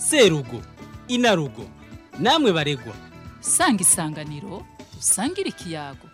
serugo inarugo namwe baregwa sanga isanganiro usangire ikiyago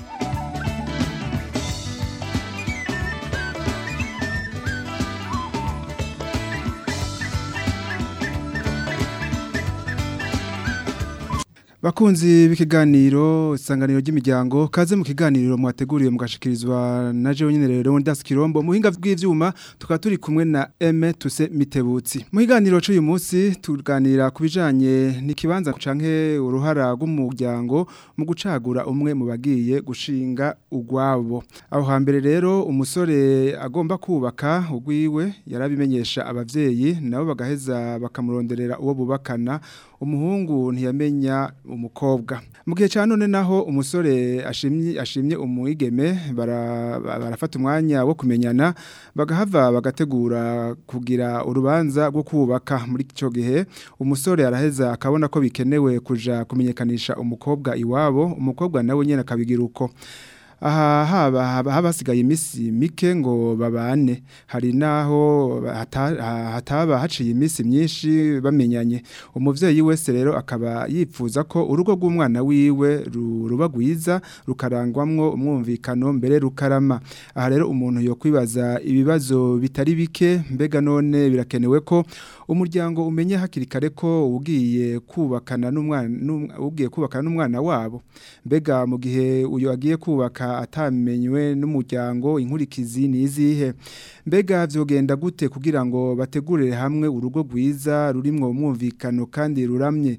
Bakunzi b'ikiganiro isanganiro ry'imiryango kaze mu kiganiro mwateguriwe mugashikirizwa na jewe nyene rero Ndas Kirombo muhinga bw'ivyuma tukaba turi kumwe na M Tuse Mitebutsi mu kiganiro cy'uyu munsi tuganira kubijanye n'ikibanza canke uruhara rw'umuryango mu gucagura umwe mu bagiye gushinga ugwabo aho hambere rero umusore agomba kubaka ugwiwe yarabimenyesha abavyeyi nabo bagaheza bakamuronderera uwo bubakana umuhungu ntiyamenya umukobwa mu gihe cya none naho umusore ashimye ashimye umwigeme barafata umwanya wo kumenyana bagahava bagategura kugira urubanza rwo kubaka muri icyo gihe umusore araheza akabona ko bikenewe kuja kumenyekanisha umukobwa iwabo umukobwa nawe nyine akabigira uko aha haba haba hasigaye iminsi mike ngo babane hari naho hataba haciye iminsi myinshi bamenyanye umuvyeyi wese rero akaba yifuza ko urugo rw'umwana wiwe ruba rwiza rukarangwamwo umwumvikano mbere rukarama aha rero umuntu yo kwibaza ibibazo bitari bike mbega none birakenewe ko umuryango umenye hakiri kare ko ugiye kubakana n'umwana ugiye kubakana n'umwana wabo mbega mu gihe uyu agiye kubaka atamenywe n'umuryango inkurikizi nizihe mbega vyogenda gute kugira ngo bategurire hamwe urugo rwiza rurimwo umwumvikano kandi ruramye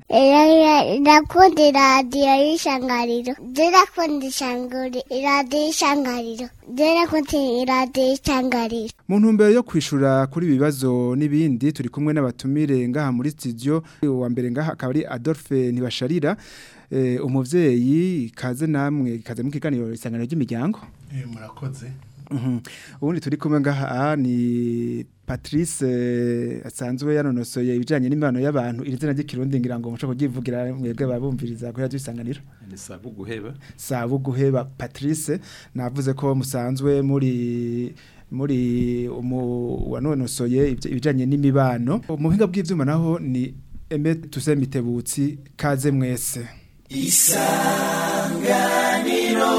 ndakunda iradiyo y'ishangariro ndakunda iradiyo y'ishangariro ndakunda iradiyo y'ishangariro mu ntumbero yo kwishura kuri ibibazo n'ibindi turi kumwe n'abatumire ngaha muri studio wa mbere ngaha akaba ari Adolphe Ntibasharira umuvyeyi kaze namwe kaze mu kiganiro isangano ry'imiryango murakoze ubundi turi kumwe ngaha ni Patrice asanzwe yanonosoye ibijanye n'imibano y'abantu iri zina ry'ikirundi ngira ngo mushobora kugivugira mwebwe babumviriza ko yadusanganira ni sabu guheba sabu guheba Patrice navuze ko musanzwe muri muri umu wanonosoye ibijanye n'imibano mu buhinga bw'ivyuma naho ni Eme Tusemitebutsi kaze mwese isanganiro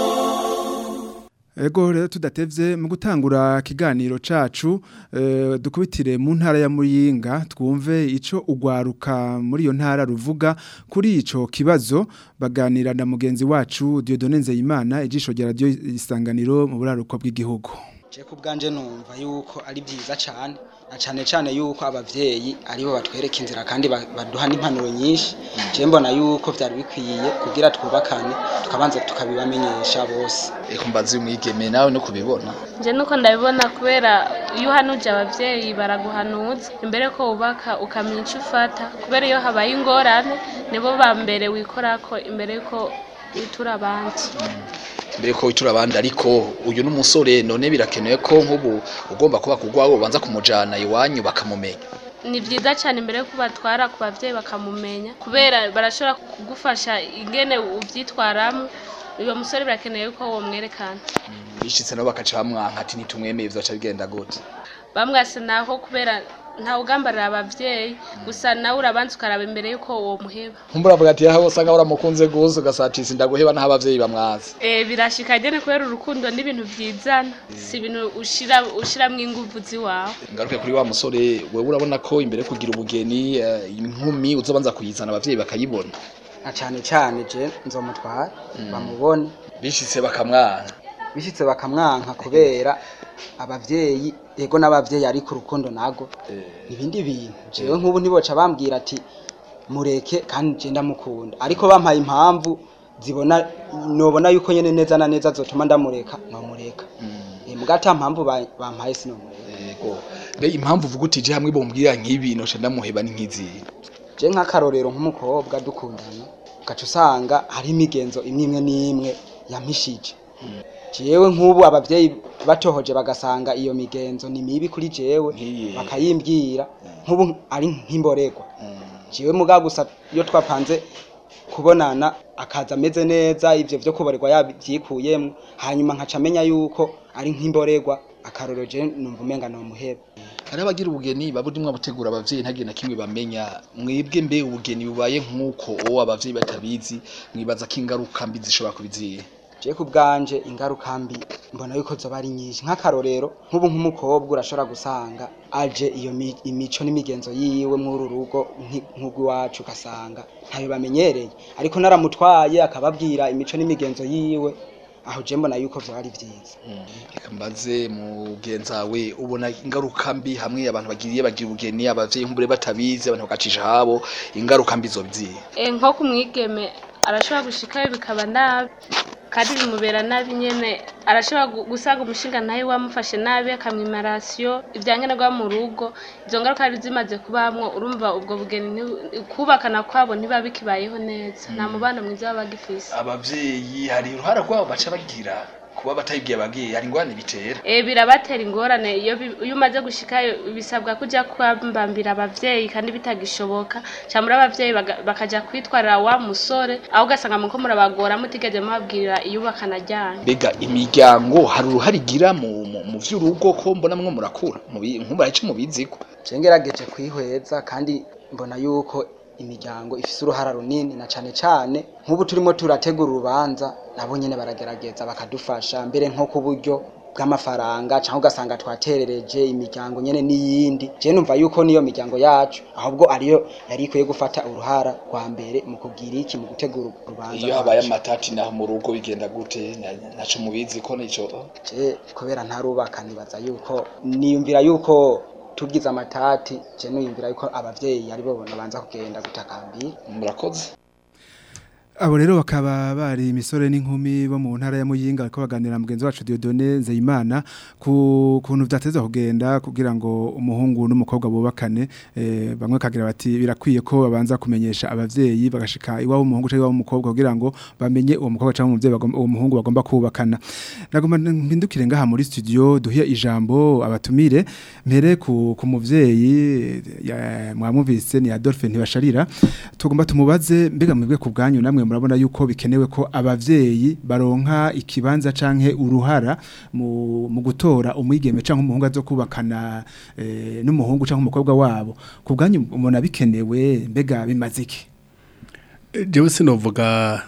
ego rero tudatevye mu gutangura kiganiro cacu e, dukubitire mu ntara ya Muyinga twumve ico ugwaruka muri iyo ntara ruvuga kuri ico kibazo baganira na mugenzi wacu Dieudonne Nzeyimana ijisho rya radio isanganiro mu buraruko bw'igihugu je kubganje numva yuko ari byiza cyane na cyane cyane yuko abavyeyi aribo batwereka inzira kandi baduha n'impanuro nyinshi je mbona yuko byari bikwiye kugira twubakane tukabanza tukabibamenyesha bose eko mbazi umwigeme nawe no kubibona je nuko ndabibona kubera iyo uhanuje abavyeyi baraguhanuza imbere ko wubaka ukamenya icyo ufata kubera iyo habaye ingorane nibo ba mbere wikorako imbere yuko witura abandi mbere ko witura abandi ariko uyu n'umusore none birakenewe ko nk'ubu ugomba kuba kugwaho ubanza kumujana iwanyu bakamumenya ni byiza cyane imbere yo kubatwara ku bavyeyi bakamumenya kubera barashobora kugufasha ingene uvyitwaramo uyo musore birakenewe ko wo mwerekana bishitse nabo bakaca bamwanka ati nitumwemeye bizoca bigenda gute bamwase naho kubera nta ugambarira abavyeyi gusa nawe urabanza ukaraba imbere yuko uwo muheba nkumbura avuga ati yaho usanga uramukunze gusa ugasatisa ndaguheba naho abavyeyi bamwazi eh birashika gene kubera urukundo n'ibintu vyizana si ibintu ushira ushiramwo inguvu ziwawe ngaruke kuri wa musore wewe urabona ko imbere kugira ubugeni inkumi uzobanza kuyizana abavyeyi bakayibona na cyane cyane je nzomutwara bamubone bishitse bakamwanka bishitse bakamwanka kubera abavyeyi ego n'abavyeyi ari ku rukundo nago ibindi bintu jewe nk'ubu ntiboca bambwira ati mureke kandi je ndamukunda ariko bampaye impamvu zibona nobona yuko nyene neza na neza zotuma ndamureka nomureka mbwa ata mpamvu bampaye sinomureka yego mbe impamvu uvuga uti je hamwe bombwira nk'ibi noce ndamuheba ni nk'izihe je nk'akarorero nk'umukobwa dukundana ugaca usanga hari imigenzo imwe imwe n'imwe yampishije jewe nk'ubu abavyeyi batohoje bagasanga iyo migenzo ni mibi kuri jewe bakayimbwira nk'ubu ari nk'imborerwa jewe muga gusa iyo twapanze kubonana akaza ameze neza ivyo vyo kuborerwa yavyikuyemwo hanyuma nkaca amenya yuko ari nk'imborerwa akarorero je numva umenga no muheba hari abagira ubugeni baburimwo abutegura abavyeyi ntagire na kimwe bamenya mwebwe mbe ubugeni bubaye nk'uko uwo abavyeyi batabizi mwibaza ko ingaruka mbi zishobora kubiziye je ku bwanje ingaruka mbi mbona yuko zoba ari nyinshi nk'akarorero nk'ubu nk'umukobwa urashobora gusanga aje iyo mi- imico n'imigenzo yiwe mw'uru rugo nki- nk'ugw'iwacu ugasanga ntayo bamenyereye ariko naramutwaye akababwira imico n'imigenzo yiwe aho je mbona yuko vyoba ari vyiza reka mbaze mugenzawe ubona ingaruka mbi hamwe abantu bagiriye bagira ubugeni abavyeyi nk'ubure batabizi abantu bagacisha habo ingaruka mbi zobiziye Eh, nko ku mwigeme arashobora gushikayo bikaba nabi kandi bimubera nabi nyene arashobora gu- gusanga umushinga nawe wamufashe nabi akamwima rasiyo ivyankenerwa mu rugo izo ngaruka ari zimaze kubamwo urumva ubwo bugeni nti- kubakana kwabo ntiba bikibayeho neza nta mubano mwiza baba bagifise abavyeyi hari uruhara rwabo baca bagira kuba batayibwiye ababyeyi hari ingorane bitera Eh, birabatera ingorane iyo bi- iyo umaze gushikayo bisabwa kuja kwambambira abavyeyi kandi bitagishoboka cyangwa abavyeyi baga- bakaja kwitwarira wa musore aho ugasanga muko murabagora mutigeze mubabwirira iyubakana ryanyu mbega imiryango hari uruhare igira mu mu- mu vy'urugo ko mbona mwe murakura Mubi- nkuba ico mubiziko je ngerageje kwihweza kandi mbona yuko imiryango ifise uruhara runini na cane cane nk'ubu turimo turategura urubanza nabo nyene baragerageza bakadufasha mbere nko ku buryo bw'amafaranga cyangwa ugasanga twaterereje imiryango nyene n'iyindi je numva yuko niyo miryango yacu ahubwo ariyo yari ikwiye gufata uruhara rwa mbere mu kugira iki mu gutegura urubanza iyo habaye rwacu. amatati naho mu rugo bigenda gute Na- naco mubiziko nico je kubera ntarubaka nibaza yuko niyumvira yuko tugize amatati je niyumvira yuko abavyeyi ari bo babanza kugenda gutakambira murakoze Abo rero bakaba bari imisore n'inkumi bo mu ntara ya Muyinga ariko baganira na mugenzi wacu Dieudonné Nzeyimana ku kuntu vyateza kugenda kugira ngo umuhungu n'umukobwa bubakane eh, bamwe kagira bati birakwiye ko babanza kumenyesha abavyeyi bagashika iwabo umuhungu cyangwa iwabo umukobwa kugira ngo bamenye uwo mukobwa cyangwa umuvyeyi bagomba uwo muhungu bagomba kubakana nagomba mpindukire ngaha muri studio duhiye ijambo abatumire mpere ku, ku muvyeyi ya- mwamuvise ni Adolphe ntibasharira tugomba tumubaze mbega mwebwe ku bwanyu namwe murabona yuko bikenewe ko abavyeyi baronka ikibanza canke uruhara mu, mu gutora umwigeme canke umuhungu azo kubakana eh, n'umuhungu canke umukobwa wabo ku bwanyu umuntu bikenewe mbega bimaze iki jewe sinovuga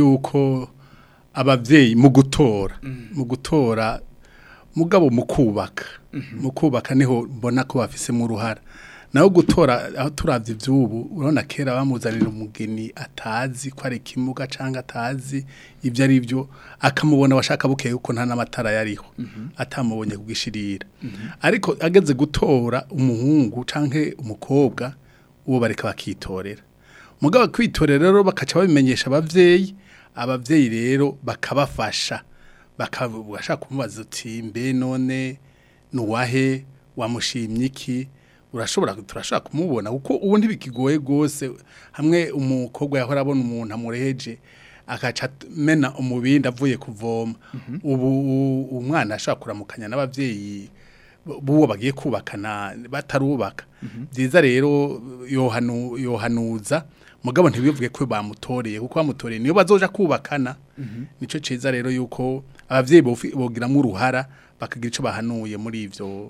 yuko abavyeyi mu gutora mu gutora mugabo mu kubaka mu kubaka niho mbona ko bafisemo uruhara naho gutora aho turavye ivy'ubu urabona kera bamuzanira umugeni atazi ko ari ikimuga canke atazi ibyo ari byo akamubona washaka bukeye kuko nta n'amatara yariho atamubonye kugishirira ariko ageze gutora umuhungu canke umukobwa uwo bareka bakitorera mugabo kwitorera rero bakaca babimenyesha abavyeyi abavyeyi rero bakabafasha bakabashaka kumubaza uti mbe none nuwahe wamushimye iki urashobora turashaka kumubona kuko ubu ntibikigoye gose hamwe umukobwa yahora abona umuntu amureheje akaca mena umubindi avuye kuvoma ubu u- umwana ashaka kuramukanya n'abavyeyi buwo bagiye kubakana batarubaka byiza rero yohanu yohanuza mugabo ntibivuge ko bamutoreye kuko bamutoreye niyo bazoja kubakana nico ciza rero yuko abavyeyi bofi- bogiramwo uruhara bakagira ico bahanuye muri ivyo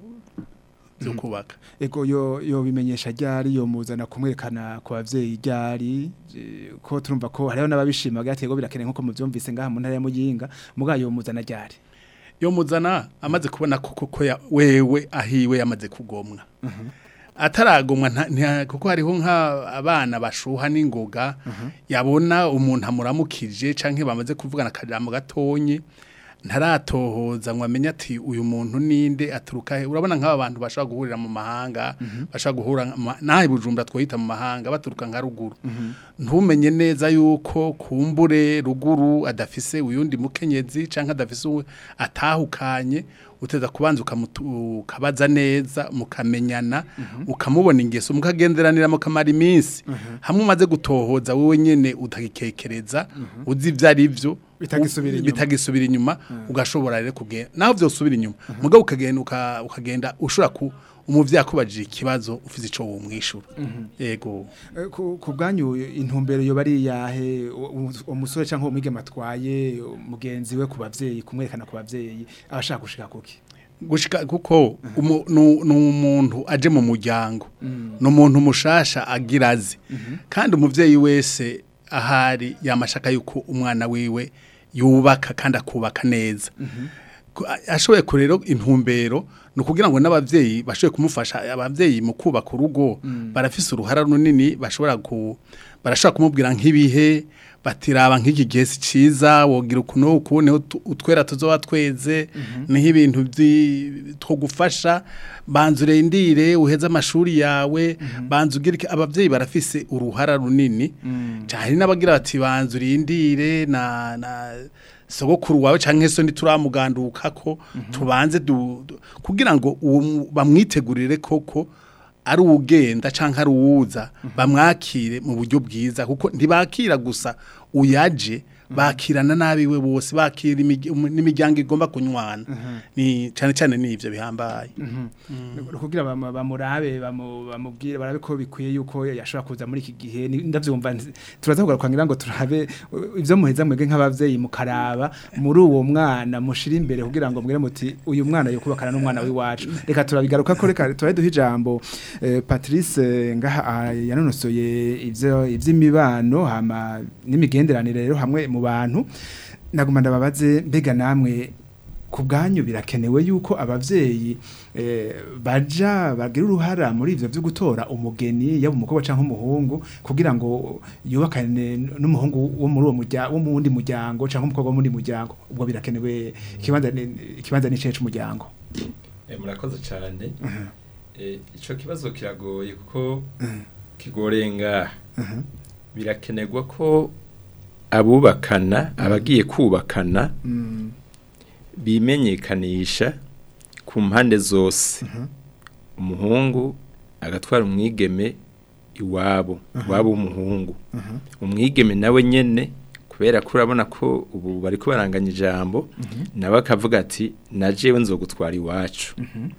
byo kubaka ego yo yo bimenyesha ryari yo muzana kumwerekana ku bavyeyi ryari eh, ko turumva ko hariho n'ababishima gatego birakeneye nkuko muvyumvise ngaha mu ntara ya Muyinga mugayo yo muzana ryari yo muzana amaze kubona ko koko ya- wewe ahiwe yamaze kugomwa ataragomwa nta- nta- kuko hariho nk'abana bashuha n'ingoga yabona umuntu amuramukije canke bamaze kuvugana akajambo gatonye ntaratohoza ngo amenye ati uyu muntu ninde aturuka he urabona nk'aba bantu bashobora guhurira mu mahanga bashobora guhura ma- nahe bujumbura twita mu mahanga baturuka nka ruguru ntumenye neza yuko kumbure ruguru adafise uyundi mukenyezi canke adafise uwe atahukanye uteza kubanza ukamutu- ukabaza neza mukamenyana ukamubona ingeso mukagenderanira mukamara iminsi hamwe umaze gutohoza wowe nyene utagikekereza uzi ivyo ari vyo Bitagisubira inyuma. bitagisubira inyuma ugashobora rero kugenda naho vyosubira inyuma mugabo ukagenda uka- ukagenda ushobora ku umuvyeyi akubajije ikibazo ufise ico wumwishura yego Eh, ku ku bwanyu intumbero yo bari yahe umusore cyangwa umwigeme atwaye mugenzi we ku bavyeyi kumwerekana ku bavyeyi abashaka gushika kuki gushika kuko umu- nu- ni umuntu aje mu muryango ni umuntu mushasha agira azi kandi umuvyeyi wese ahari yamashaka yuko umwana wiwe yubaka kandi akubaka neza Ku- a- ashoboye kurero intumbero ni ukugira ngo n'abavyeyi bashoboye kumufasha abavyeyi mu kubaka urugo barafise uruhara runini bashobora ku barashobora kumubwira nk'ibihe batiraba nk'iki gihe si ciza wogira ukuntu uku niho tu- utwera tuzoba tweze niho ibintu vyi- two gufasha banza urendire uheze amashuri yawe banza ugire iki- abavyeyi barafise uruhara runini cyane n'abagira bati banza urindire na na sogokuru wawe canke so ntituramuganduka ko tubanze du, du, kugira ngo uwo mu- bamwitegurire koko ari uwugenda canke ari uwuza bamwakire mu buryo bwiza kuko ntibakira gusa uyaje bakirana nabiwe bose bakira imigi- umu- n'imiryango igomba kunywana ni cyane cyane nivyo bihambaye kugira bama- bamurabe bamu- bamubwire barabe ko bikwiye yuko yashobora kuza muri iki gihe ni- ndavyumva nzi- turaza kugaruka ngira ngo turabe uh, ivyo muheza mwebwe nk'abavyeyi mukaraba muri uwo mwana mushira imbere kugira ngo mwire muti uyu mwana yo kubakana n'umwana w'iwacu reka turabigaruka ko reka turabe duha ijambo eh, Patrice eh, ngaha ah, yanonosoye ivyo ivy'imibano hama n'imigenderanire rero hamwe mu bantu naguma ndababaze mbega namwe ku bwanyu birakenewe yuko abavyeyi eh, baja bagira uruhara muri ivyo vyo gutora umugeni yaba umukobwa canke umuhungu kugira ngo yubakane n'umuhungu wo muri uwo muryango wo mu wundi muryango canke umukobwa wo muri muryango ubwo birakenewe ikibanza ni- ikibanza ni cece umuryango Eh, murakoze cyane Eh, ico kibazo kiragoye kuko kigoreye ngaha birakenerwa ko abubakana abagiye kubakana Mm, bimenyekanisha ku mpande zose umuhungu agatwara umwigeme iwabo iwabo w'umuhungu umwigeme nawe nyene kubera ko urabona ko ubu bari kubaranganya ijambo nawe akavuga ati na jewe nzogutwara iwacu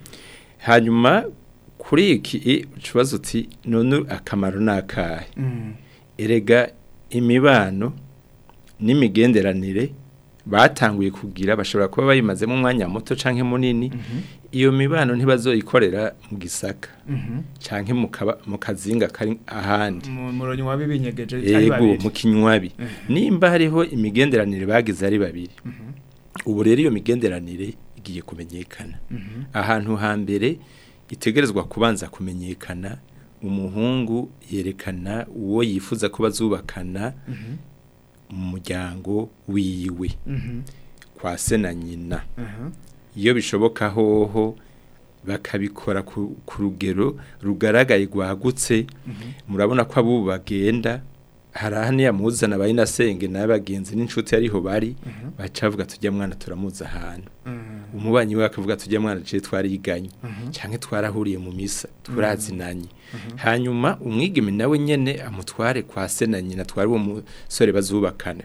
hanyuma kuri iki kibazo uti none akamaro ni akahe mm, erega imibano n'imigenderanire batanguye kugira bashobora kuba bayimazemo umwanya muto canke munini iyo mibano ntibazoyikorera mu gisaka mhm. canke mu kaba- mu kazinga kari ahandi mu muronyi wa bibinyegeje ari yego babiri mu kinywabi nimba hariho imigenderanire bagize ari babiri ubu rero iyo migenderanire igiye kumenyekana ahantu hambere itegerezwa kubanza kumenyekana umuhungu yerekana uwo yifuza ko bazubakana mu muryango wiwe Mhm, kwa se na nyina aha, iyo bishoboka hoho bakabikora ku ku rugero rugaragaye rwagutse murabona ko abo bagenda hari ahandi yamuzana bayinasenge n'abagenzi n'inshuti ariho bari baca bavuga tujya mwana turamuza ahantu mhm, umubanyi we akavuga tujya mwana je twariganye cyangwa twarahuriye mu misa turazinanye hanyuma umwigeme nawe nyene amutware kwa se na nyina twari uwo musore bazubakana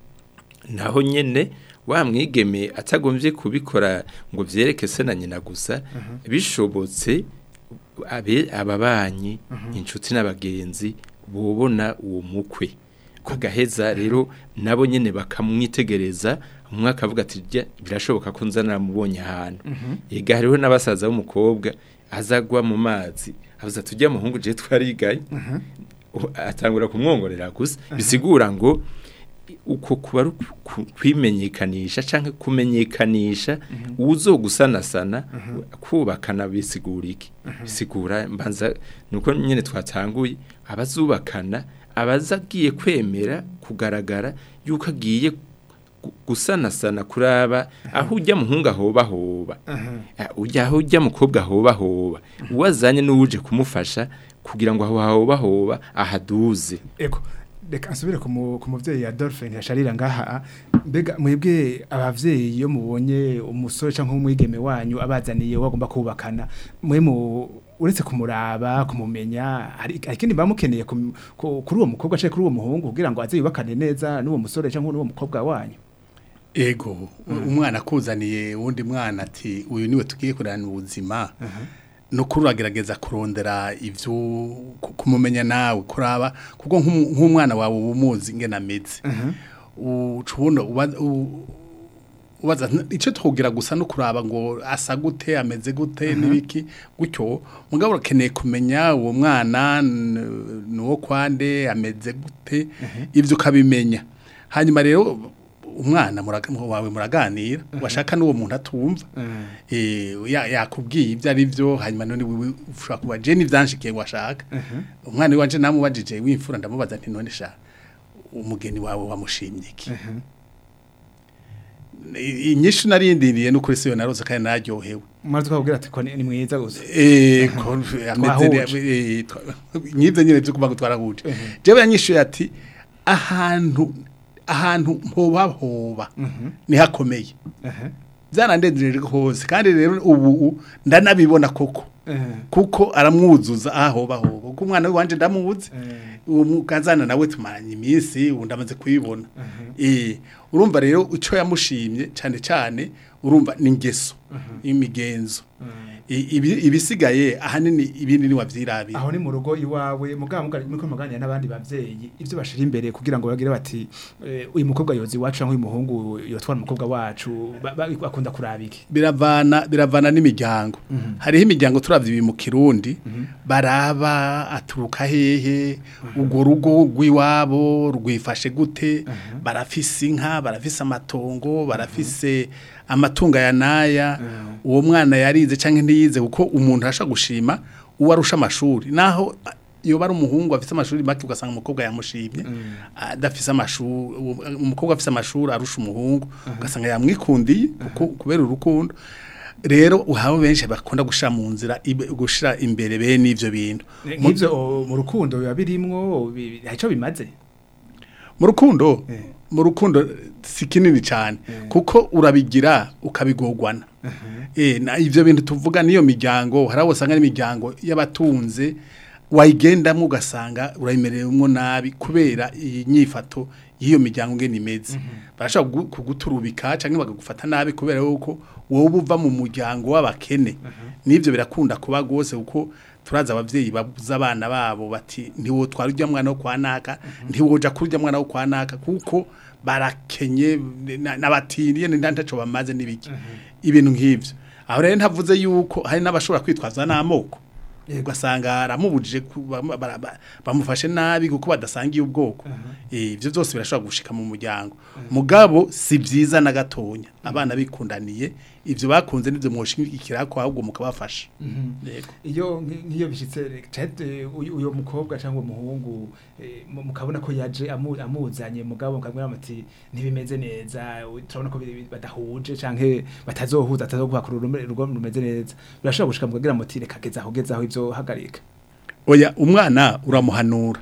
naho nyene wa mwigeme atagombye kubikora ngo vyereke se na nyina gusa bishobotse abe ababanyi inshuti n'abagenzi bobona uwo mukwe kagaheza rero nabo nyene bakamwitegereza umwe akavuga ati "Jya, birashoboka ko nzana mubonye ahantu ega hariho n'abasaza b'umukobwa azagwa mu mazi avuze ati ujya muhungu je twarigaye U- atangura kumwongorera gusa bisigura ngo uko kuba ari uku- kwimenyekanisha canke kumenyekanisha uzogusanasana kubakana bisigura iki bisigura mbanza nuko nyene twatanguye abazubakana abazagiye kwemera kugaragara yuko agiye gu- gusanasana kuraba aho ujya muhungu ahoba hoba Ah, ujya aho ujya mukobwa ahoba hoba uwazanye n'uje kumufasha kugira ngo aho ahoba hoba ahaduze eko reka nsubire ku mu- ku muvyeyi Adolphe ntiyasharira ngaha mbega mwebwe abavyeyi iyo mubonye umusore canke umwigeme wanyu abazaniye wagomba kubakana mwe mu uretse kumuraba kumumenya hari hari ikindi bamukeneye kum- ku- kuri uwo mukobwa canke kuri uwo muhungu kugira ngo aze yubakane neza n'uwo musore canke n'uwo mukobwa wanyu ego umwana akuzaniye uwundi mwana ati uyu niwe tugiye kurana ubuzima no kuragerageza kurondera ivyo ku- kumumenya nawe kuraba kuko nk'umu- nk'umwana wawe umuzi ingene ameze ucubona ubaza "N- ico twogira gusa no kuraba ngo asa gute ameze gute nibiki gutyo mugabo urakeneye kumenya uwo mwana n- nuwo kwande ameze gute ivyo ukabimenya hanyuma rero umwana muraga- wawe muraganira washaka n'uwo muntu atumva eh ya- yakubwiye ibyo ari byo hanyuma none wewe ushobora kuba je n'ivyanshikiye ngo ashaka umwana wanje namubajije w'imfura ndamubaza nti none sha umugeni wawe wamushimye iki I- inyishu narindiriye no kuri siyo naroze kandi naryohewe mwazi twabwira ati ko ni ni mwiza gusa eh ko Twahuje. ameze eh, twa- nyivyo nyine byo kuvuga ngo twarahuje jewe yanyishuye ati ahantu ahantu mpoba hoba ni hakomeye byarandendereje hose kandi rero ubu ndanabibona koko kuko aramwuzuza ahoba hoba kuko umwana wanje ndamuzi uwo mukazana nawe tumaranye iminsi ubu ndamaze kuyibona eh urumva rero ico yamushimye cyane cyane urumva ni ingeso imigenzo I- ibi- ibisigaye ahanini ibindi ni wavyirabira aho ni mu rugo iwawe mugabo mugari muko muganira n'abandi bavyeyi ivyo bashira imbere kugira ngo bagire bati eh, uyu mukobwa yozi wacu canke uyu muhungu yotwara umukobwa wacu ba- ba- bakunda kurabiki biravana biravana n'imiryango hariho imiryango turavye ibi mu kirundi baraba aturuka hehe urwo rugo rw'iwabo rwifashe gute barafise inka barafise amatongo barafise amatunga ya naya uwo mwana yarize canke ntiyize kuko umuntu arashaka gushima uwo arusha amashuri naho yoba ari umuhungu afise amashuri make ugasanga umukobwa yamushimye adafise amashuri umukobwa afise amashuri arusha umuhungu ugasanga yamwikundiye kuko kubera urukundo rero uhabo benshi bakunda gushira mu nzira ibe- gushira imbere bene ivyo bintu nk'ivyo o, mu rukundo biba birimwo bi- hari ico bimaze mu rukundo Eh. mu rukundo si kinini cyane kuko urabigira ukabigogwana eh na ivyo bintu tuvuga niyo miryango hari abo usanga n'imiryango y'abatunze wayigendamwo ugasanga urayimereyemwo nabi kubera iyi nyifato y'iyo miryango ngene imeze barashaka kugu- kuguturubika canke bakagufata nabi kubera yuko wowe uva mu muryango w'abakene n'ivyo birakunda kuba gose kuko turaza abavyeyi babuza abana babo bati ntiwo twara urya mwana wo kwa naka ntiwoja kurya mwana wo kwa naka kuko barakenye na- n'abatiriye ntaco bamaze n'ibiki ibintu nk'ivyo aho rero ntavuze yuko hari n'abashobora kwitwaza n'amoko ugasanga aramubujije ku- bam- bara- ba- bamufashe nabi kuko badasangiye ubwoko Eh, ivyo byose birashobora gushika mu muryango mugabo si byiza na gatonya abana bikundaniye ivyo bakunze nivyo mwoshigikira ko ahubwo mukabafasha yego iyo nk- nk'iyo bishitse cete uyu uyo mukobwa cyangwa umuhungu eh, mu- mukabona ko yaje amu- amuzanye mugabo mukamwira muti ntibimeze neza u- turabona ko biri- badahuje canke batazohuza atazoguhakura urume- urugo rumeze neza birashobora gushika mukagira muti reka geza aho geza aho ivyo hagarika oya umwana uramuhanura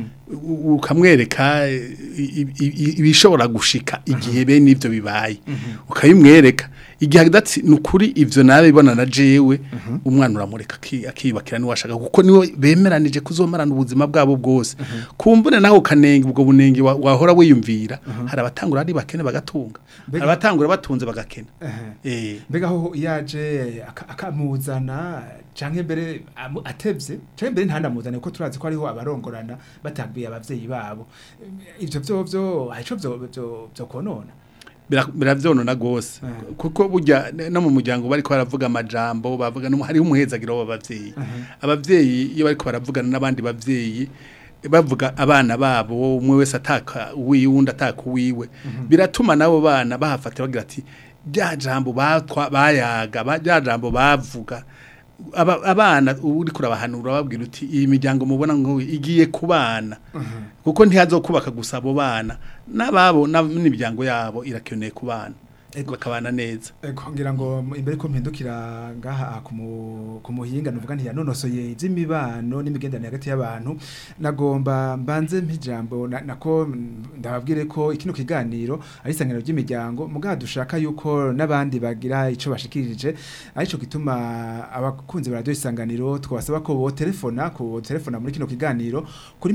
U- ukamwereka i- i- i- ibishobora gushika igihe bene ivyo bibaye ukabimwereka igihe adatsi ni ukuri ivyo nawe bibona na jewe umwana uramureka aki- akiyubakira niwe ashaka kuko niwe bemeranije kuzomarana ubuzima bwabo bwose kumbure nawe ukanenga ubwo bunenge wa- wahora wiyumvira hari abatangura ari bakene bagatunga hari abatangura batunze bagakena eh mbega aho yaje aka- akamuzana canke mbere amu- atevye canke mbere ntanamuzane kuko turazi ko ariho abarongorana batabwiye abavyeyi babo ivyo vyovyo harico vyo vyo vyo konona Bira- biravyonona gose kuko burya ne- no mu muryango bariko baravuga amajambo bavuga no hariho umuhezagiro w'abavyeyi abavyeyi iyo bariko baravugana n'abandi bavyeyi bavuga abana babo umwe wese ataka uwiwe undi ataka uwiwe biratuma nabo bana bahafatira bagira ati rya jambo batwa bayaga ba- rya jambo bavuga aba, abana uri kurabahanura babwira uti iyi miryango mubona ngo igiye kubana kuko ntihazokubaka gusa abo bana n'ababo na- n'imiryango yabo irakeneye kubana bakabana neza Ego ngira ngo m- imbere ko mpindukira ngaha ku mu- ku muhinga nuvuga nti yanonosoye ivy'imibano n'imigenderanire hagati y'abantu nagomba mbanze mpijambo na- nako mm, ndababwire ko ikino kiganiro ari isanganiro ry'imiryango mugabo dushaka yuko n'abandi bagira ico bashikirije arico gituma abakunzi ba radio isanganiro twasaba ko bo telefona ku telefona muri kino kiganiro kuri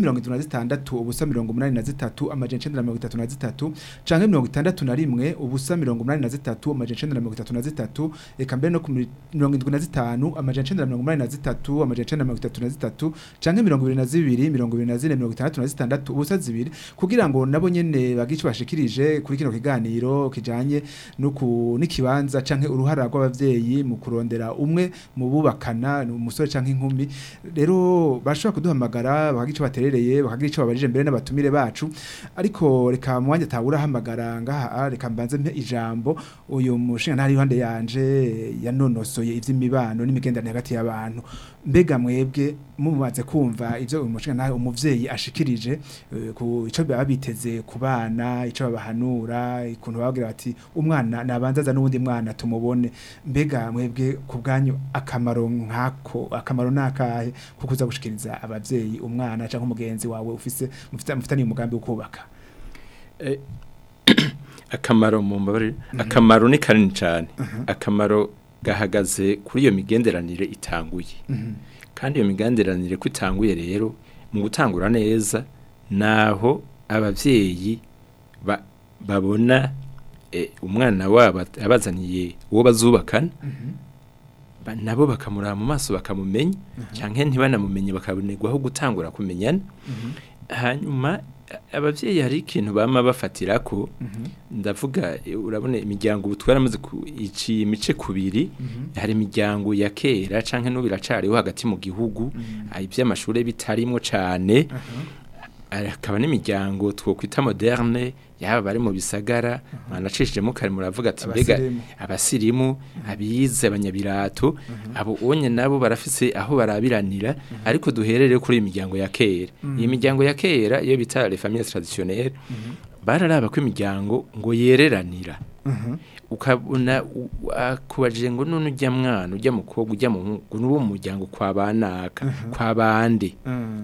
76 ubusa 83 amajana 933 canke 61 ubusa 83 umunani na zitatu amajana icenda na mirongo itatu na zitatu eka mbere no ku mi- mirongo indwi na zitanu amajana icenda na mirongo umunani na zitatu amajana icenda na mirongo itatu na zitatu canke mirongo ibiri na zibiri mirongo ibiri na zine mirongo itandatu na zitandatu ubusa zibiri kugira ngo nabo nyene bagire ico bashikirije kuri kino kiganiro kijanye nuku n'ikibanza canke uruhara rw'abavyeyi mu kurondera umwe mu bubakana ni umusore canke inkumi rero bashobora kuduhamagara bakagira ico baterereye bakagira ico babajije mbere n'abatumire bacu ariko reka mu mwanya tabura hamagara ngaha reka mbanze mpe ijambo uyu mushinga ntari iruhande yanje yanonosoye ivy'imibano n'imigenderanire hagati y'abantu mbega mwebwe mumaze kumva ivyo uyu mushinga ntari umuvyeyi ashikirije eh, ku ico baba biteze ku bana ico babahanura ikuntu babagira bati umwana nabanza aza n'uwundi mwana tumubone mbega mwebwe ku bwanyu akamaro nkako akamaro nakahe ko kuza gushikiriza abavyeyi umwana canke umugenzi wawe ufise mufite mufitaniye umugambi wo kubaka Eh, akamaro mu mbabare akamaro ni kanini cyane akamaro gahagaze kuri iyo migenderanire itanguye kandi iyo migenderanire ko itanguye rero mu gutangura neza naho abavyeyi ba- babona eh, umwana wabo abazaniye uwo bazubakana ba- nabo bakamuraba mu maso bakamumenya canke ntibanamumenye bakabonerwaho gutangura kumenyana hanyuma a- abavyeyi hari ikintu bama bafatira ko ndavuga eh, urabona imiryango ubu twaramaze ku- iciye imice kubiri hari imiryango ya kera canke n'ubu iracariho hagati mu gihugu hari ivy'amashure bitarimwo cane akaba n'imiryango twokwita moderne yaba bari mu bisagara mwanacishijemo kare muravuga ati mbega Abasirimu. abasirimu abize abanyabirato abo onye nabo barafise aho barabiranira ariko duherere kuri iyi miryango ya kera iyi miryango ya kera iyo bita les familles traditionnelles bararaba ko imiryango ngo yereranira ukabona u- akubajije ngo none ujya mwana ujya mukobwa ujya muhungu n'uwo mu muryango kwa banaka kwa bande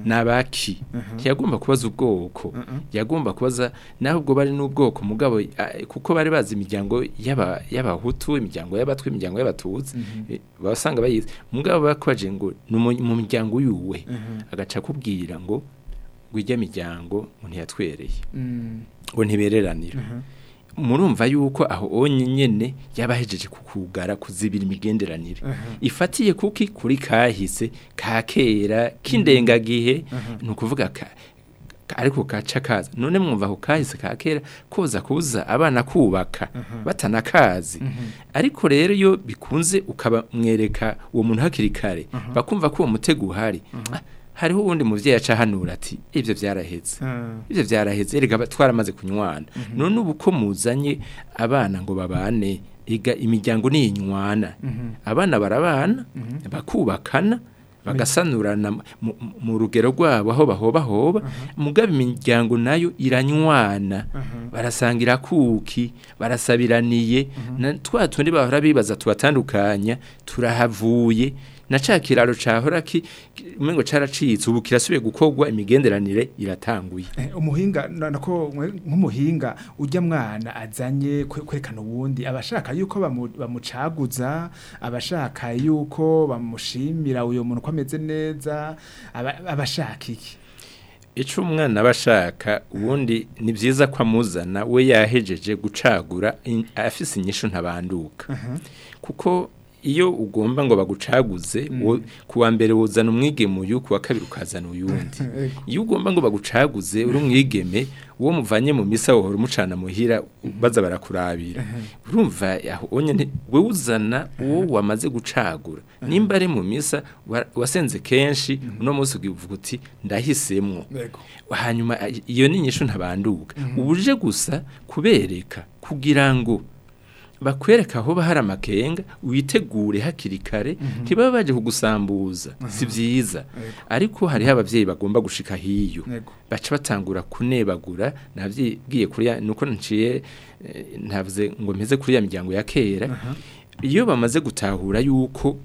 nabaki ntiyagomba kubaza ubwoko yagomba kubaza naho ubwo bari n'ubwoko mugabo ah, kuko bari bazi imiryango y'aba- y'abahutu imiryango y'abatwi imiryango y'abatutsi eh, basanga bayizi mugabo bakwaje ngo ni umu- mu miryango yuwe agaca akubwira ngo ngo ijya miryango ngo ntiyatwereye ngo ntibereranira murumva yuko aho onye nyene yabahejeje kukugara kuzibira imigenderanire ifatiye kuki kuri kahise ka kera k'indengagihe ni ukuvuga ka ka- ariko kaca kaza none mwumva ako kahise ka kera koza kuza abana kubaka batanakazi ariko rero iyo bikunze ukabamwereka uwo muntu hakiri kare bakumva ko uwo mutego uhari ah, hariho uwundi muvyeyi aca ahanura ati ivyo vyaraheze ivyo vyaraheze erega ba- twaramaze kunywana none ubu ko muzanye abana ngo babane ega imiryango niyinywana abana barabana bakubakana bagasanurana mu- mu- mu rugero rwabo aho bahobahoba mugaba imiryango nayo iranywana barasangira kuki barasabiraniye na twa tundi bahora bibaza tubatandukanya turahavuye na ca kiraro cahora ki ki- umengo caracitse ubu kirasubiye gukorwa imigenderanire iratanguye Eh, umuhinga na- nako mwe- nk'umuhinga ujya mwana azanye kwe- kwerekana ubundi abashaka yuko bamu- bamucaguza abashaka yuko bamushimira uyo muntu ko ameze neza aba- abashaka iki ico umwana bashaka ubundi ni vyiza ko amuzana we yahejeje gucagura in- afise inyishu ntabanduka kuko iyo ugomba ngo bagucaguze wo- kuwa mbere wuzana umwigeme uyu kuwa kabiri ukazana uyundi iyo ugomba ngo bagucaguze uri umwigeme uwo muvanye mu misa wohora umucana muhira baza barakurabira urumva aho onye nti- wewe uzana uwo wamaze gucagura nimba ari mu misa wa- wasenze kenshi uno munsi ukivuga uti ndahisemwo Yego. hanyuma a- iyo ni inyishu ntabanduka ubuje gusa kubereka kugira ngo bakwereka aho bahari amakenga witegure hakiri kare ntibaba baje kugusambuza si byiza ariko hariho abavyeyi bagomba gushika hiyo Yego. baca batangura kunebagura navyibwiye kuri ya nuko nciye eh, ntavuze ngo mpeze kuri ya miryango ya kera iyo bamaze gutahura yuko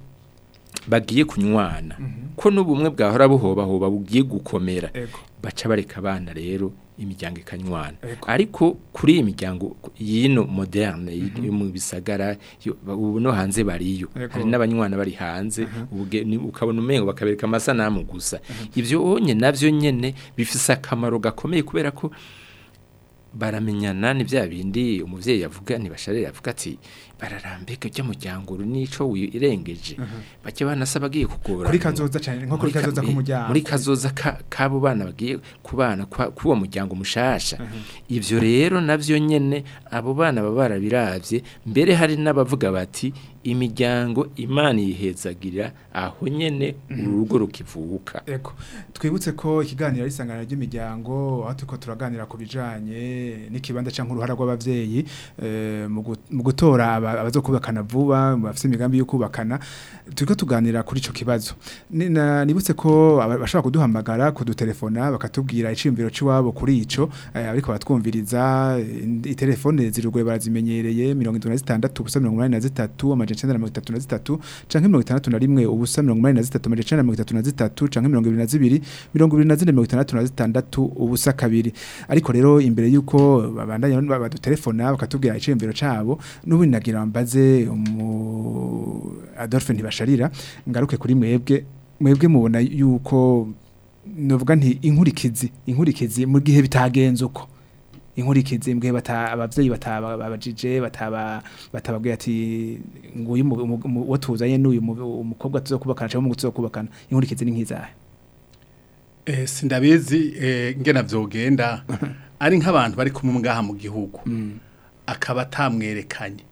bagiye kunywana ko n'ubumwe bwahora buhobahoba bugiye gukomera Ego. baca bareka abana rero imiryango ikanywana Ego. ariko kuri iyi miryango yino moderne yo mu bisagara yo- ba- ubu no hanze bariyo Ego. hari n'abanywana bari hanze ubuge- ni- ukabona umengo bakabereka amasanamu gusa ivyo onye navyo nyene bifise akamaro gakomeye kubera ko baramenyana ni bya bindi umuvyeyi yavuga ntibasharira avuga ati bararambeka rya muryango uru nico wirengeje bake banasaba agiye kugora kuri kazoza cyane nko kuri Muri ka- kazoza ku muryango muri kazoza ka- k'abo bana bagiye kubana kwa- k'uwo muryango mushasha ivyo rero navyo nyene abo bana baba barabiravye mbere hari n'abavuga bati imiryango imana yihezagirira aho nyene urugo rukivuka Eko twibutse ko ikiganiro ari isangano ry'imiryango aho turiko turaganira ku bijanye n'ikibanza cyangwa uruhara rw'abavyeyi eh, mu gu- mu gutora aba- abazokubakana vuba mu bafite imigambi yo kubakana turiko tuganira kuri ico kibazo Ni- na- nibutse ko aba- bashobora kuduhamagara kudutelefona bakatubwira iciyumviro c'iwabo kuri ico eh, ariko batwumviriza eh, itelefone zirugoye barazimenyereye 76 ubusa 83 amajana 933 canke 61 ubusa 83 amajana 933 canke 22 24 ubusa kabiri ariko rero imbere yuko babandanya badutelefona bakatubwira iciyumviro cabo n'ubu nagira mbaze umu Adolphe ntibasharira ngaruke kuri mwebwe mwebwe mubona yuko novuga nti inkurikizi inkurikizi mu gihe bitagenze uko inkurikizi mbwe bata abavyeyi batababajije bataba batababwiye ati nguyu wo tuzanye n'uyu mu- umukobwa tuzokubakana cyangwa mu tuzokubakana inkurikizi ni nkizahe Eh, sindabizi eh, ngena vyogenda ari nk'abantu bari kumwe ngaha mu gihugu akaba atamwerekanye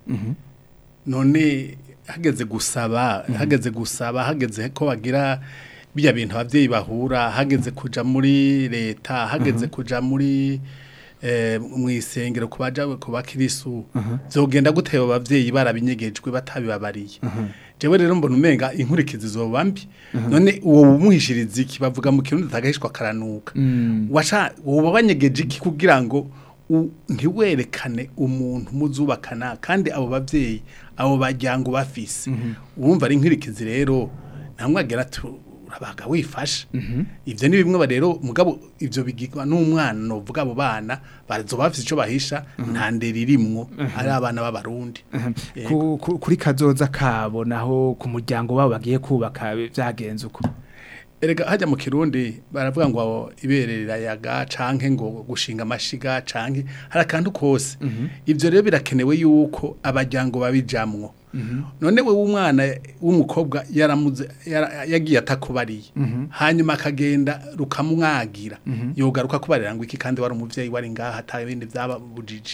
none hageze gusaba hageze gusaba hageze ko bagira bijya bintu abavyeyi bahura hageze kuja muri leta hageze kuja muri eh, mu isengero kubaja ku bakirisu zogenda gute abo bavyeyi barabinyegejwe batabibabariye jewe rero mbona umenga inkurikizi zoba mbi none uwo umuhishiriza iki bavuga mu kirundi tagahishwa karanuka washa woba wanyegeje iki kugira ngo u- ntiwerekane umuntu muzubakana kandi abo bavyeyi abo bajyango bafise urumva ari inkurikizi rero ntamwagera turabaga wifasha ivyo ni bimwe ba rero mugabo ivyo bigirwa n'umwana novuga abo bana bazoba bafise ico bahisha nta ndera irimwo ari abana b'abarundi Yego. Ku- ku- kuri kazoza kabo naho ku muryango wabo bagiye kubaka byagenze uko Erega hajya mu Kirundi baravuga ngo abo iberera yaga canke ngo gushinga amashiga canke hari akantu kose ivyo rero birakenewe yuko abajyango babijamwo none we w'umwana w'umukobwa yaramuze yara- yagiye atakubariye hanyuma akagenda rukamwagira yogaruka kubarira ngo iki kandi wari umuvyeyi wari ngaha ata bindi byababujije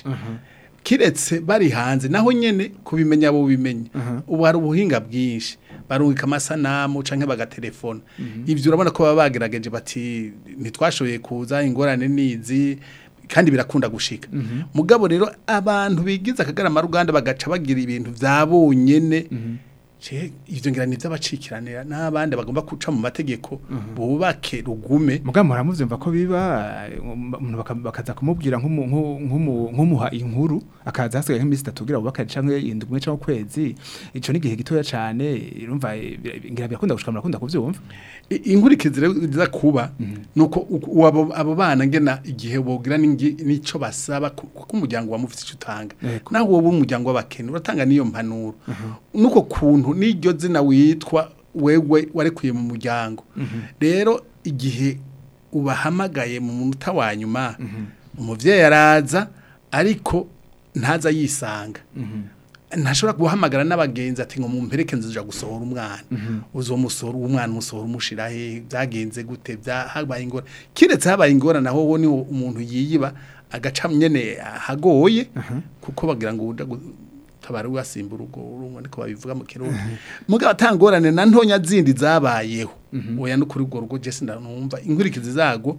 kiretse bari hanze naho nyene kubimenya bo bimenya ubu hari ubuhinga bwinshi barungika amasanamu canke bagatelefona ivyo urabona ko baba bagerageje bati ntitwashoboye kuza ingorane nizi kandi birakunda gushika mugabo rero abantu bigize akagarama ruganda bagaca bagira ibintu vyabonyene Je, ivyo ngira ni vy'abacikiranira n'abandi bagomba kuca mu mategeko bubake rugume mugabo muramuvyumva ko biba umuntu baka- bakaza kumubwira nk'umu- nk'u- nk'umu- nk'umuha inkuru akaza hasigaye nk'iminsi itatu kugira bubaka canke indwi imwe canke ukwezi ico ni igihe gitoya cane urumva eh, bira- ngira birakunda gushika murakunda kuvyumva I- inkurikizi rero iza kuba nuko uko- uwo abo abo bana ngena igihe bogira n'ingi- nico basaba ku- kuko umuryango wa mufite icyo utanga Yego. naho wowe umuryango w'abakene uratanga niyo mpanuro nuko kuntu n'iryo zina witwa wewe warekuye mu muryango rero igihe ubahamagaye mu munota wa nyuma umuvyeyi araza ariko ntaza yisanga ntashobora guhamagara n'abagenzi ati ngo mumpereke nzija gusohora umwana uzomusohora umwana umusohora umushira he byagenze gute byahabaye ingora kiretse habaye ingora naho wo ni umuntu yiyiba agaca nyene hagoye kuko bagira ngo uja tabara wasimba urugo urumva niko babivuga mu kirundi mugabo atangorane na ntonya zindi zabayeho oya no kuri urwo rugo je sindanumva inkurikizi zago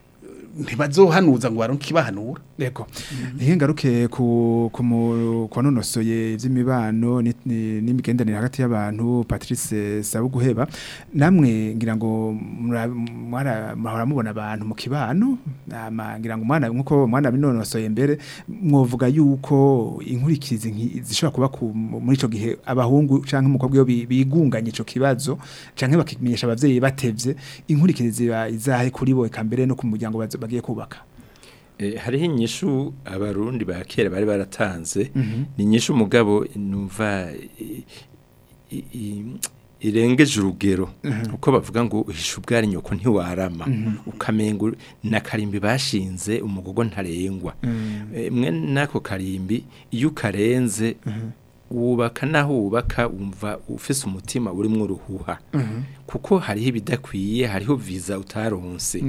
ntibazohanuza ngo baronke ibahanura Yego. Nihe ngaruke ku ku mu- kwanonosoye ivy'imibano ni- ni- n'imigenderanire hagati y'abantu Patrice Sabuguheba namwe ngira ngo mura- mwara mahora mubona abantu mu kibano ama ngira ngo mwana nkuko mwana binonosoye mbere mwovuga yuko inkurikizi nki- zishobora kuba ku- muri ico gihe abahungu canke umukobwa iyo bi- bigunganye ico kibazo canke bakimenyesha abavyeyi batevye inkurikizi ziba izahe kuri bo eka mbere no ku muryango bazo- bagiye kubaka Eh, hariho inyishu abarundi ba kera bari baratanze ni inyishu umugabo numva i- i- i- irengeje urugero uko bavuga ngo uhisha ubwari nyoko ntiwarama ukamenga na karimbi bashinze umugogo ntarengwa Eh, mwe nako karimbi iyo ukarenze wubaka naho wubaka wumva ufise umutima urimo uruhuha kuko hariho ibidakwiye hariho viza utaronse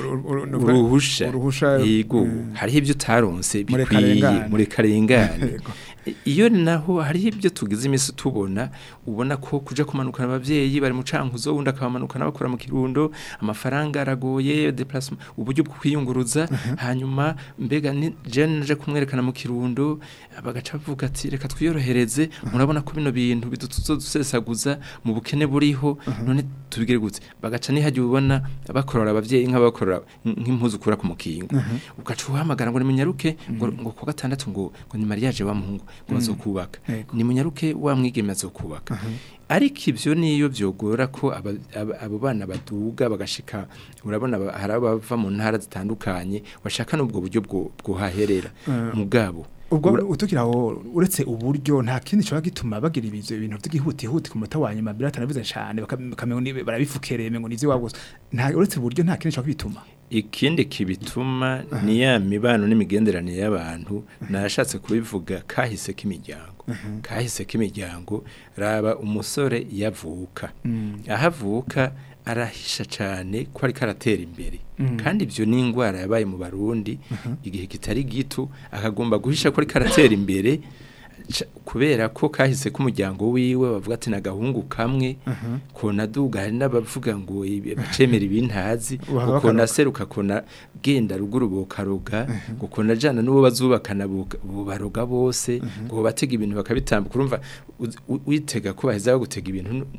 uruhusha uruhusha yego mm. hariho ibyo utaronse Muri bikwiye karengane. muri karengane Yego. I- iyo naho hariho ibyo tugize iminsi tubona ubona ko kuja kumanukana abavyeyi bari mu cankuzo wundi akabamanukana bakora mu kirundo amafaranga aragoye déplacement uburyo bwo kwiyunguruza hanyuma mbega ni jeune naje kumwerekana mu kirundo bagaca bavuga ati reka twiyorohereze murabona ko bino bintu bidusesaguza mu bukene buriho none tubigire gute bagaca nihagiye ubona bakorora abavyeyi nk'abakorora nk'impuzu kura ku mukingo ugaca uhamagara ngo nimunyaruke ngo ngo ku gatandatu ngo ngo ni mariage wa muhungu ngo bazokubaka Yego. nimunyaruke wa mwigeme azokubaka ariko ivyo niyo vyogora ko aba- aba- abo bana baduga bagashika urabona aba- hari abava mu ntara zitandukanye bashaka n'ubwo buryo bwo bwohaherera mugabo ubwo ura- utukira aho uretse uburyo nta kindi cyo gituma bagira ibyo bintu by'igihutihuti ku muta wa nyuma biratanabize cyane bakamenya ni barabifukereye ngo nizi wabo nta uretse uburyo nta kindi cyo bituma ikindi kibituma ni ya mibano n'imigenderanire y'abantu nashatse kubivuga kahise k'imiryango kahise k'imiryango raba umusore yavuka aho avuka arahisha cyane ko ariko aratera imbere kandi ibyo ni indwara yabaye mu barundi igihe kitari gito akagomba guhisha ko ariko aratera imbere ca- kubera ko kahise k'umuryango wiwe bavuga ati nagahungu kamwe kona duga hari n'abavuga ngo ibi- bacemera ibintazi Uhava ukona bakaroga. seruka kona genda ruguru bokaroga ngo kona jana n'uwo bazubakana boka- bobaroga bose ngo batega ibintu bakabitambuka urumva uz- u- witega ko baheza bagutega ibintu nu-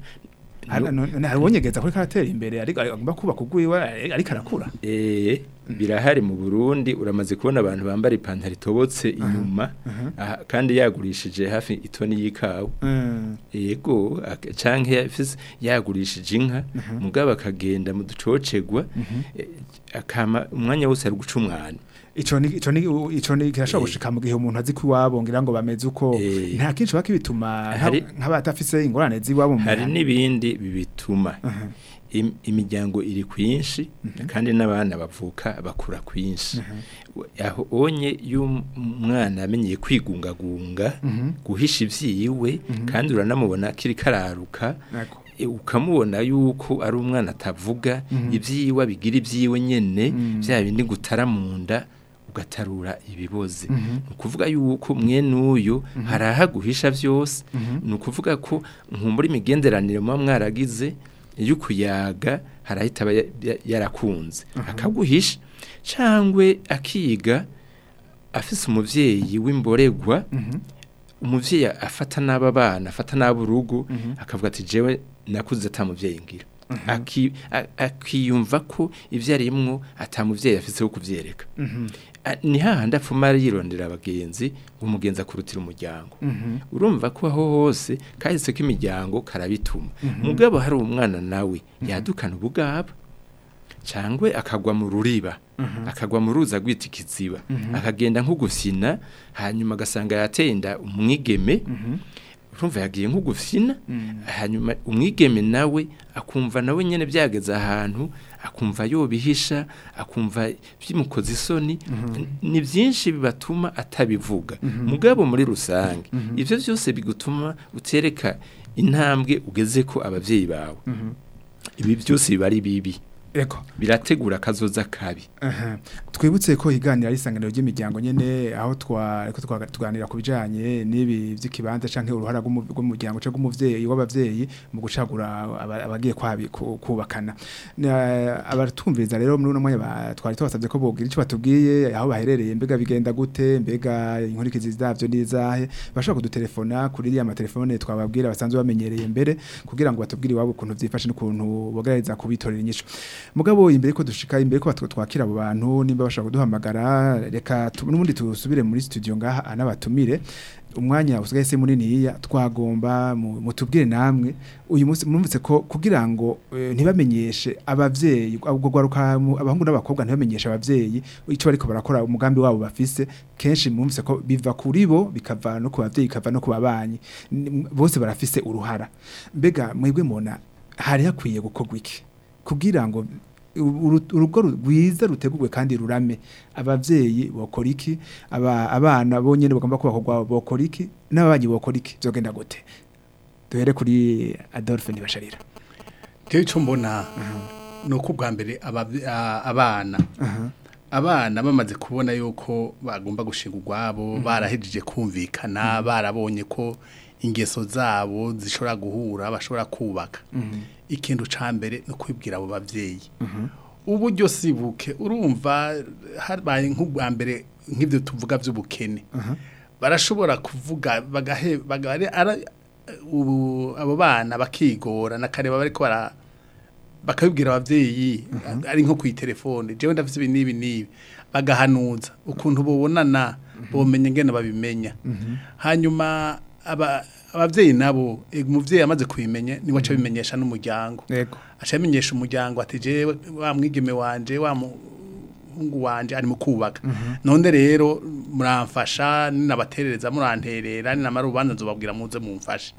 nu- hari uwonyegeza kuri karatera imbere ariko agomba kubaka ubwiwe ariko arakura Eh, birahari mu Burundi uramaze kubona abantu bambara ipantaro itobotse inyuma aha, kandi yagurishije hafi itoni y'ikawa yego ak- canke yafise yagurishije inka mugabo akagenda mu ducocegwa eh, akama umwanya wose ari guca umwana ico ni ico ni ico ni kirashobora Eh. gushika mu gihe umuntu azi ko iwabo ngira ngo bameze uko Eh. nta kinshi baki bituma Hari- nk'abatafise ingorane z'iwabo mu hari mihana. n'ibindi bibituma Im- imiryango iri kwinshi kandi n'abana bavuka bakura kwinshi aho onye y'umwana amenyeye kwigungagunga guhisha ivyiwe kandi uranamubona kiri kararuka Yego. e, ukamubona yuko ari umwana atavuga ibyiwe abigira ibyiwe nyene bya bindi gutara mu nda ugatarura ibiboze ni ukuvuga yuko mwene uyu hari aho aguhisha byose ni ukuvuga ko nkumbura imigenderanire muba mwaragize iyo ukuyaga harahita aba ya- ya- yarakunze akaguhisha cyangwa akiga afise umuvyeyi w'imboregwa umuvyeyi afata n'aba bana afata n'abo urugo akavuga ati jewe nakuze ata muvyeyi ngira Aki- a- akiyumva ko ivyo arimwo ata muvyeyi afise wo kuvyereka A- ni hahandi apfuma yirondera abagenzi ngo umugenzi akurutira umuryango urumva ko aho hose kahise ko imiryango karabituma mugabo hari umwana nawe yadukana ubugaba cyangwa akagwa mu ruriba akagwa mu ruzi agwita ikiziba akagenda nko gufina hanyuma agasanga yatenda umwigeme urumva yagiye nko gufina hanyuma umwigeme nawe akumva nawe nyine byageze ahantu akumva yobihisha akumva bimukoze isoni ni byinshi bibatuma atabivuga mugabo muri rusange ibyo byose bigutuma utereka intambwe ugeze ko ababyeyi bawe ibi byose biba ari bibi Ego. birategura akazoza kabi Aha. Twibutse ko iganira ari isanganiro ry'imiryango nyene aho twa ko twa- tuganira ku bijanye n'ibi vy'ikibanza canke uruhara rw'umu- rw'umuryango canke umuvyeyi w'abavyeyi mu gucagura aba- abagiye kwabi ku- kubakana. Na- Abatumviriza rero muri uno mwanya ba- twari tubasavye ko bogira ico batubwiye aho baherereye mbega bigenda gute mbega inkurikizi zavyo nizahe bashobora kudutelefona kuri iriya matelefone twababwira basanzwe bamenyereye mbere kugira ngo batubwire iwabo ukuntu vyifashe n'ukuntu bogereza kubitorera inyishu mugabo imbere ko dushika imbere ko batwo twakira abo bantu nimba nimba bashaka kuduhamagara reka tu- n'ubundi tusubire muri studio ngaha anabatumire umwanya usigaye se munini yiya twagomba mu- mutubwire namwe uyu munsi mwumvise ko kugira ngo eh, ntibamenyeshe abavyeyi ubwo gwaruka mu- abahungu n'abakobwa ntibamenyeshe abavyeyi icyo bariko barakora umugambi wabo bafise kenshi mwumvise ko biva kuri bo bikava no ku bavyeyi bikava no ku babanyi Ni- bose barafise uruhara mbega mwebwe mona hari hakwiye gukorwa iki kugira ngo uru- urugo rwiza rutegurwe kandi rurame abavyeyi bokora iki aba abana bonyene bagomba kubakorwa bokora iki n'ababanyi bokora iki byogenda gute duhere kuri Adolphe Nibasharira Jewe ico mbona nuko ubwa mbere abavye- a- abana abana bamaze kubona yuko bagomba gushinga urwabo barahejeje kumvikana barabonye ko ingeso zabo zishobora guhura bashobora kubaka ikintu ca mbere no kwibwira abo bavyeyi uburyo sibuke urumva habaye nk'ubwa mbere nk'ibyo tuvuga by'ubukene barashobora kuvuga bagahe bagare ara ubu abo bana bakigora nakareba bariko bara bakabibwira abavyeyi ari nko ku telefone jewe ndafite ibi nibi nibi bagahanuza ukuntu bobonana bomenya ngene babimenya hanyuma aba abavyeyi nabo eh, umuvyeyi amaze kubimenya ni waca bimenyesha n'umuryango yego aca bimenyesha umuryango ati jewe wa mwigeme wanje wa muhungu wanje ari mu kubaka none rero muramfasha ninabaterereza muranterera ninamara urubanza nzobabwira muze mumfashe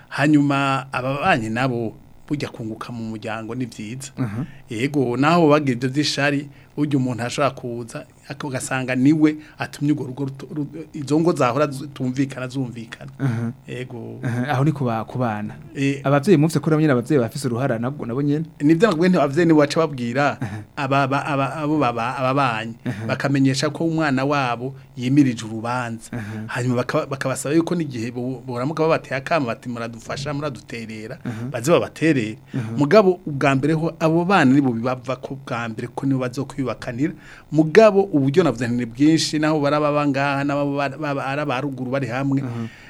hanyuma ababanyi nabo burya kunguka mu muryango ni vyiza yego naho bagira ibyo vy'ishari burya umuntu ashobora kuza ugasanga niwe atumye urwo rugo ruto- ru- izo ngo zahora zitumvikana zumvikana yego Aha, aho ni kuba kubana Eh, abavyeyi muvye ko nyine abavyeyi bafise uruhara nabwo nabo nyene nibyo nabwo abavyeyi nibo baca babwira aba ba- aba- abo baba ababanyi bakamenyesha ko umwana wabo yimirije urubanza hanyuma bakaba- bakabasaba yuko n'igihe bo- boramuka babateye akama bati muradufasha muraduterera baze babaterere mugabo ubwa mbere ho abo bana nibo bibava ko bwa mbere ko nibo bazokwibakanira mugabo uburyo navuze nti ni bwinshi naho baraba bangaha n'abo bara- baba ari abaruguru bari hamwe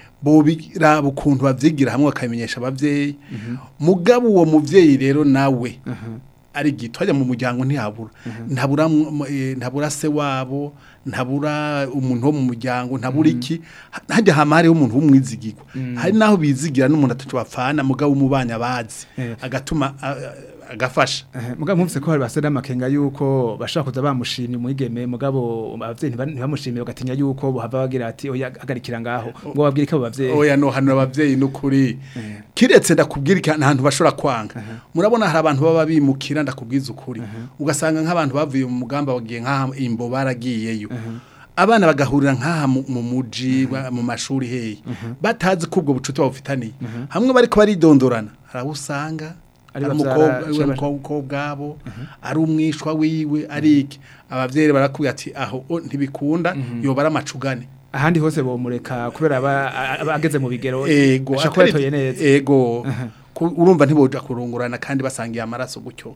bobiraba ukuntu bavyigira hamwe bakamenyesha abavyeyi mugabo uwo muvyeyi rero nawe ari gito hajya mu muryango ntihabura ntabura mu- eh, ntabura se wabo ntabura umuntu wo mu muryango ntabura iki hajya hama hariho umuntu w'umwizigirwa hari naho bizigira n'umuntu atacu bapfana mugabo umubanya bazi Eh. agatuma a- a- agafasha Eh, mugabo muvise ko hari basera amakenga yuko bashaka kuza bamushimye umwigeme mugabo abavyeyi ntiba- ntibamushimye bagatinya yuko bohava bagira ati oya hagarikira ngaho ngo babwire ko abo bavyeyi oya no hano abavyeyi n'ukuri kiretse ndakubwira iki ahantu bashobora kwanga murabona hari abantu baba bimukira ndakubwiza ukuri ugasanga nk'abantu bavuye mu mugamba bagiye nk'aha imbo baragiyeyo abana bagahurira nk'aha mu- mu muji ba- mu mashuri hehe batazi ko ubwo bucuti babufitaniye hamwe bariko baridondorana hari abo usanga Ari ari bavyara- umukobwa ari shema- umukobwa wabo ari umwishwa wiwe ari iki abavyeyi barakubwira ati aho o, ntibikunda yobara amacugane ahandi hose bomureka kubera aba aba ageze mu bigero ego ashaka kuba atari- yatoye neza ego Ku- urumva ntiboja kurungurana kandi basangiye amaraso gutyo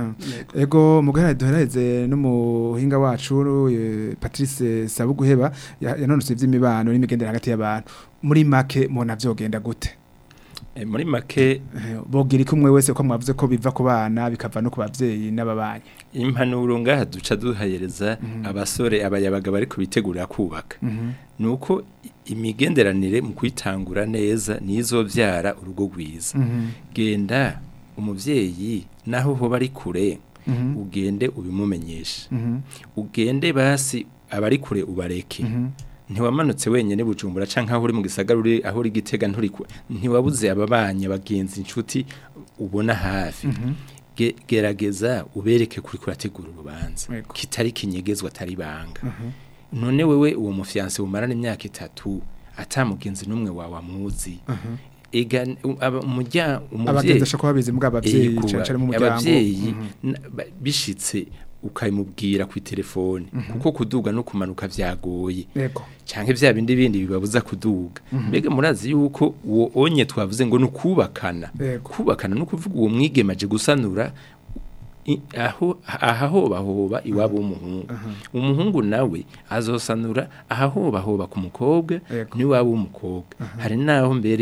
ego mugara duhereze n'umuhinga wacu eh, Patrice Sabuguheba ya- yanonose ivy'imibano n'imigendere hagati y'abantu muri make mubona vyogenda gute Eh, muri make Eh, bogira iki umwe wese ko mwavuze ko biva ku bana bikava no ku bavyeyi n'ababanyi impanuro ngaha duca duhayereza abasore abayabaga bari kubitegurira kubaka nuko i- imigenderanire mu kwitangura neza nizovyara urugo rwiza genda umuvyeyi naho hoba ari kure ugende ubimumenyeshe ugende basi abari kure ubareke ntiwamanutse wenyene bujumbura canke aho uri mu gisagara uri aho uri gitega nturi ku- ntiwabuze ababanye abagenzi inshuti ubona hafi Ge- gerageza ubereke kuri kurategura urubanza Yego. kitari kinyegezwa atari banga none wewe uwo mufiyanse umarana imyaka itatu atamugenzi n'umwe wawe amuzi ega u- aba- umurya- umuvyeyi abagenzi ashaka babizi mbwa abavyeyi Ego, cyane mu muryango abavyeyi Mhm. na- ba- bishitse ukabimubwira ku telefone kuko kuduga no kumanuka vyagoye Yego. canke vya bindi bindi bibabuza kuduga mbega murazi yuko uwo onye twavuze ngo nukubakana Yego. kubakana no kuvuga uwo mwigemaje gusanura i- aho ahahobahoba iwabo w'umuhungu umuhungu nawe azosanura ahahobahoba ku mukobwa Yego. n'iwabo w'umukobwa hari naho mbere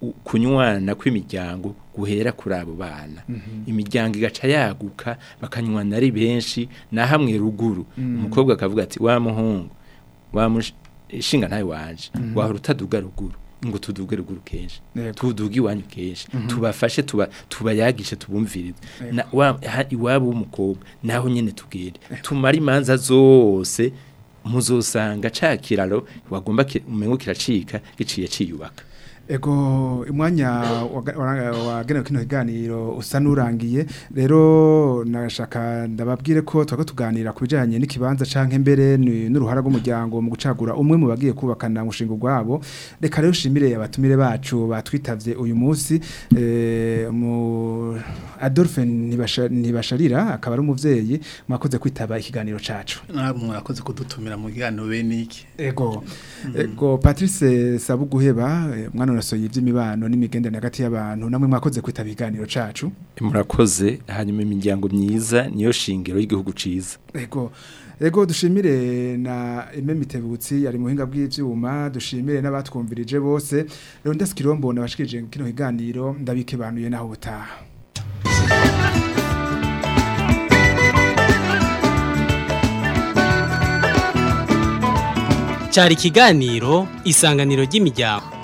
u- kunywana kw'imiryango guhera kuri abo bana imiryango igaca yaguka bakanywana ari benshi na hamwe ruguru umukobwa akavuga ati wa muhungu wa mushinga ntawe wanje wahora utaduga ruguru ngo tuduge ruguru kenshi Yego. tuduge iwanyu kenshi tubafashe tuba tubayagishe tubumvirize na wa ha- iwabo w'umukobwa naho nyene tugende tumara imanza zose muzosanga ca kiraro wagomba ki- umengo kiracika giciye ciyubaka Ego umwanya waga- wa- wagenewe kino kiganiro usa nurangiye rero nashaka ndababwire ko twako tuganira ku bijanye n'ikibanza canke mbere ni- n'uruhara rw'umuryango mu gucagura umwe mu bagiye kubakana umushinga gwabo reka rero shimire abatumire bacu batwitavye uyu munsi eh, mu Adolphe Ntibasha- ntibasharira akaba ari umuvyeyi mwakoze kwitaba ikiganiro cacu namwe murakoze kudutumira mu kiganiro bene iki Ego. Ego Patrice Sabuguheba eh, mwana nasoye iby'imibano n'imigendane hagati y'abantu namwe mwakoze kwitaba iganiro cacu. murakoze hanyuma imiryango myiza niyo shingiro y'igihugu ciza Ego. Ego dushimire na Eme Mitebutsi ari muhinga bw'ivyuma dushimire n'abatwumvirije bose. Rero ndaskirombo nabashikije kino kiganiro ndabike banuye naho butaha. cyari ikiganiro isanganiro ry'imiryango